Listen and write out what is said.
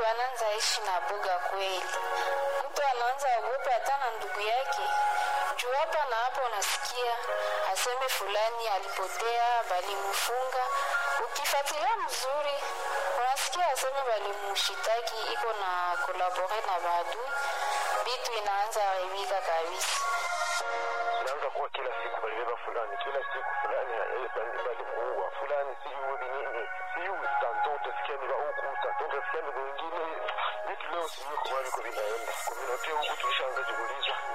wanaanza ishi na boga kweli. Mtu anaanza ogopa hata na ndugu yake juu hapa na hapo unasikia aseme fulani alipotea, balimfunga. Ukifuatilia mzuri, unasikia aseme balimushitaki iko na kolabore na maadui, bitu inaanza haribika kabisa. Inaanza kuwa kila siku balibeba fulani, kila siku fulani balimuua fulani, sijui nini, sijui tanto utasikia ni huku, tanto utasikia ni wengine. Vitu leo sijui kwa viko vinaenda, kwa huku tulishaanza jiuliza